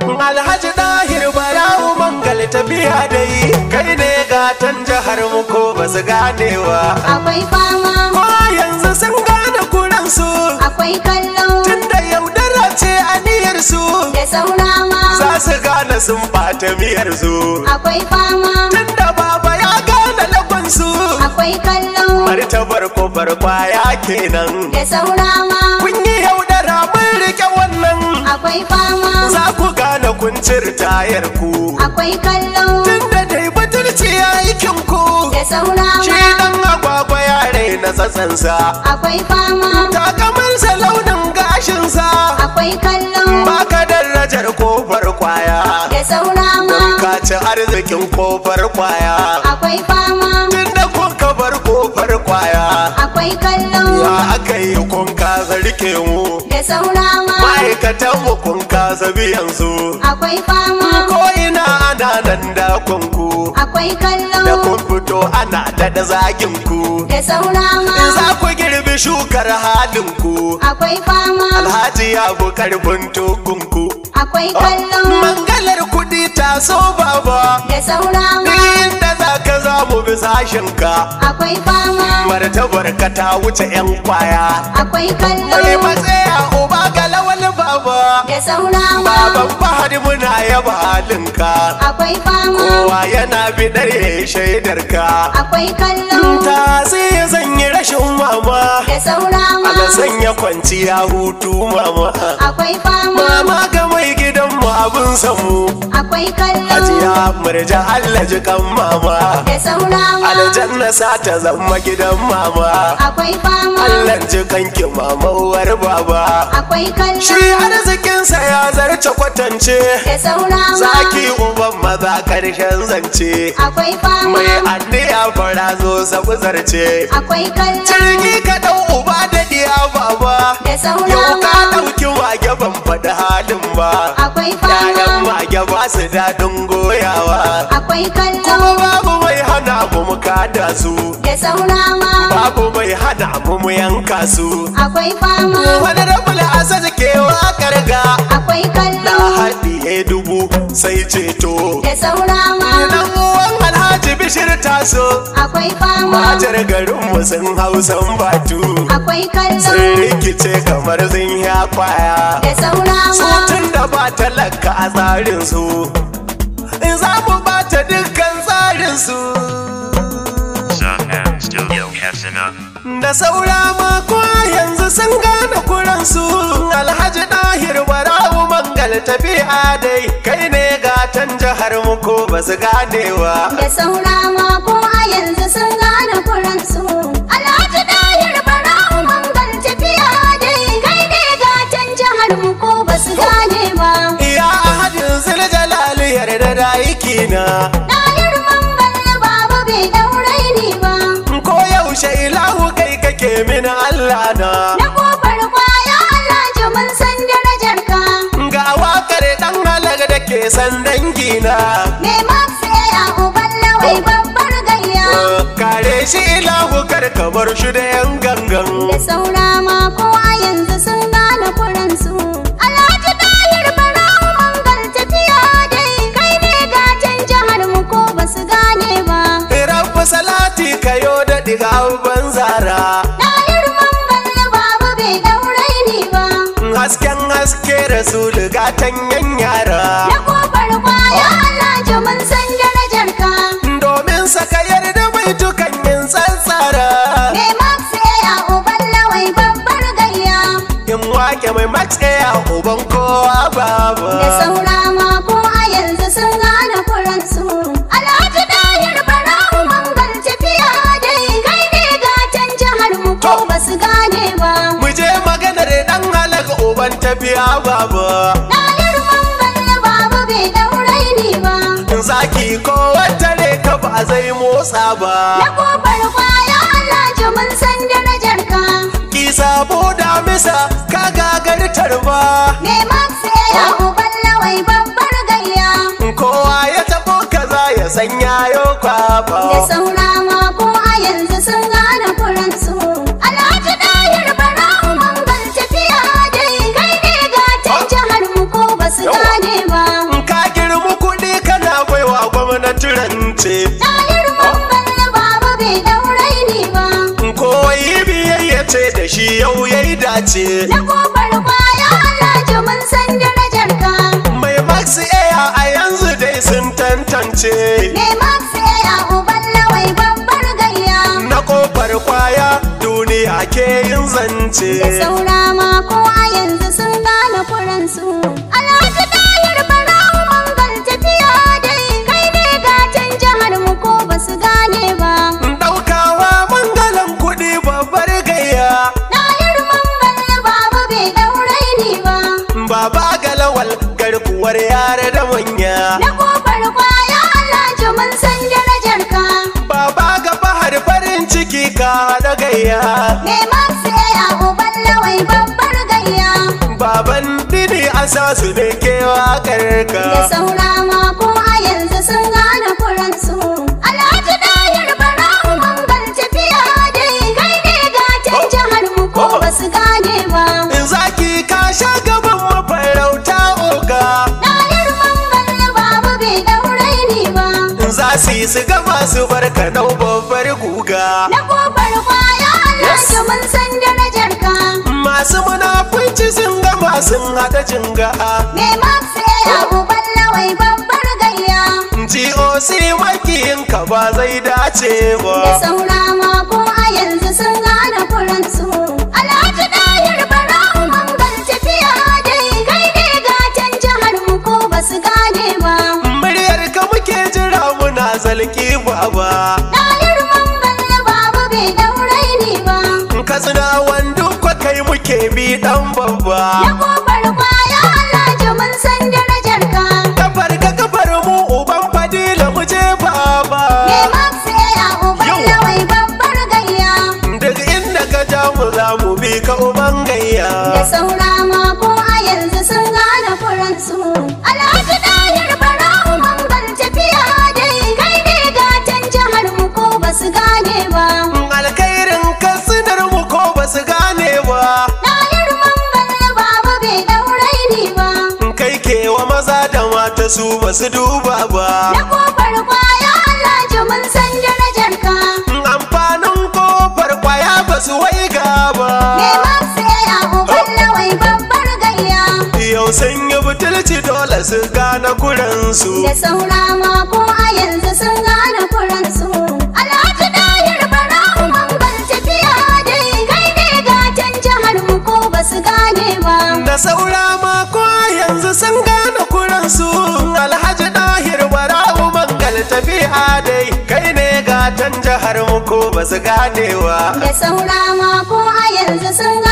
Alhaji Dahir Barawu Mangal tafiya dai kai ne gatan jihar mu ko ba su ganewa. akwai fama Ko yanzu sun gane kuransu akwai kallo tunda yaudara ce aniyar su da saurama za su gane sun bata miyar su. akwai fama Tunda baba ya gane lagonsu akwai kallo martabar kofar kwaya kenan. da saurama Kun yi yaudara mun rike wannan akwai fama za ku gane kun tayar ku. akwai kallo Tunda dai butulci ya yi ku. da saurama Shi dan agwagwa ya raina tsatsansa. akwai fama Takamansa launin gashinsa. akwai kallo Baka darajar kofar kwaya. da saurama Don ka ci arzikin kofar kwaya. akwai fama Tunda kun ka bar kofar kwaya. akwai kallo Ya aka yi kun kasa rike mu. da saurama Ma'aikatan mu kun kasa biyan su. akwai fama Ko ina ana nan da kunku. akwai Da kallo kun fito ana daɗa zagin ku. da saurama In za ku girbi shukar halin ku. akwai fama Alhaji ya bu karfin tukunku. akwai kallo Mangalar kuɗi ta so baba. da saurama Inda za ka za mu bi sashenka. akwai fama Martabar ka ta wuce 'yan kwaya. akwai Mai kallo matsaya uba ga lawal baba. da saurama Baban fahadi muna yaba halinka. akwai fama Kowa yana bidar ya yi shaidarka. akwai kallo Ta sai ya zanyi rashin mama. da saurama Ala sanya kwanciya hutu mama. akwai fama Mama ga mai gidanmu abin samu. akwai kallo Hajiya murja Allah ji kan mama. da saurama Aljanna sa ta zama gidan mama. akwai fama Allah ji kanki mama uwar baba. akwai Shi kallo arzikinsa ya zarce kwatance. da saurama Zaki uban maza karshen zance. akwai fama Mai anniya fara zo sabu zarce. akwai kallo Jirgi ka ɗau uba da diya baba. da Yau ka saurama ɗauki mage ban faɗi halin ba. akwai Yayan fama mage ba su daɗin goyawa. akwai kallo Kuma babu mai hana mu mu kada su. da saurama Babu mai hana mu mu yanka su. akwai fama Wani rabula asa ke wakar ga. akwai Na kallo haɗiye dubu sai ceto. da saurama Dan uwan Alhaji Bishir taso. akwai fama Matar garinmu sun hausan batu. akwai kallo Sun rikice kamar sun ya kwaya. da saurama Sutun da ba talaka a tsarin su. In za mu bata dukkan tsarin su. Saham Studio Hasana. Da saura mako yanzu sun gane kuransu. Alhaji Dahir Barawu Mangal tafiya dai. Kai ne gatan jihar mu ko ba su ganewa. da saurama ko a yanzu sun gane kuransu alhaji dahir bara'u mangal tafiya dai kai ne gatan jihar mu ko ba su gane ba Iya ahadin zuljalali yarda da aikina. dahir mangal baba bai daure ni ba Ko yaushe ilahu kai kake min Allah na. na kofar kwaya alhaji mun san darajar ka Ga wakar dan halar da ke san dangina. me max ya uban lawai babbar gayya Kare shi ilahu kar ka bar shi da yan gangan. da saurama ko a yanzu sun gane kuransu alhaji dahir bara'u mangal tafiya dai kai ne gatan jihar mu ko ba su gane ba Rabbu salati kayo da diga banzara. dahir mangal baba bai daure ni ba Hasken haske rasulu gatan yan yara. na kofar kwaya alhaji mun san darajar ka Domin saka yarda mai tukan yin tsantsara. me max ya uban lawai babbar gayya In wake mai max a uban kowa baba. da saurama ko a yanzu sun gane kuransu alhaji dahir bara'u mangal tafiya dai kai ne gatan jihar mu ko ba su gane ba Mu je maganar dan halaka uban tafiya baba. dahir mangal baba bai daure ni ba Zaki ko wata ne ka ba zai motsa ba. na kofar kwaya alhaji mun san darajar ka Ki sabo da misa ka gagartar ba. me max ya uban lawai babbar gayya Kowa ya tabo kaza ya sanya yo da kwaba. saurama ko a yanzu sun gane kuransu alhaji dahir bara'u mangal tafiya dai kai ne gatan jihar mu ko ba su gane ba yau yayi dace Na kofar kwaya Alhaji mun san darajar ka. mai max air a yanzu dai sun tantance Me Max ya uban lawai babbar gayya. na kofar kwaya duniya ke yin Da zance saura ma ko a yanzu sun gane kuransu. Alhaji Tahir Barau Mangal tafiya dai kai ne gatan jihar mu ko ba su gane ba. ɗaukawa mangalan kuɗi babbar gayya Tahir Mangal babu bai ɗaurai ni ba. baba galawal garkuwar yare da manya Na kofar kwaya Alhaji mun san darajar ka. baba ga bahar farin ciki ka da gayya Me Max ya uban lawai babbar gayya. baban dini asasu ne kewa Da karka saura ma ko a yanzu sun gane kuransu. Alhaji Tahir Barau Mangal tafiya dai kai ne gatan jihar mu ko ba su gane ba. in zaki ka sha gaban mafarauta oga Tahir Mangal babu bai ɗaurai ni ba. in za su yi su gama su barka dau babbar guga Na kofar kwaya Alhaji mun san darajar ka. masu munafunci sun gama sun haɗa jinga Me Max ya uban lawai babbar gayya. GOC makiyinka ba zai dace Da ba saura ma ko a yanzu sun gane kuransu. Alhaji Tahir Barau Mangal tafiya dai kai ne gatan jihar mu ko ba su gane ba. muryar ka muke jira muna zalki baba Tahir Mangal babu bai ɗaurai ni ba. katsina wando kwa kai muke bi dan Na babba kofar kwaya Alhaji mun san darajar ka. kafar ka kafar mu uban fadila mu je baba Me Max ya uban Yau. lawai babbar gayya. duk inda ka ja mu za mu bi ka uban Da gayya saura ma ko a yanzu sun gane kuransu. Alhaji Tahir Barau Mangal tafiya dai kai ne gatan jihar mu ko ba su gane ba. alkhairin katsinar mu ko ba su gane ba Tahir Mangal babu bai ɗaurai ni ba. kai kewa maza da mata su ba su duba ba Na kofar kwaya Alhaji mun san darajar ka. amfanin kofar kwaya ba su waiga ba Me Max ya uban lawai babbar gayya. yau sun yi butulci dole su gane kuransu Da saura ma ko a yanzu sun gane kuransu. Alhaji Tahir Barau Mangal tafiya dai kai ne gatan jihar mu ko ba su gane ba. da saura ma ko yanzu sun gane kuransu alhaji dahir bara'u mangal tafiya dai kai ne gatan jihar mu ko ba su ganewa Da saura ma ko a yanzu sun gane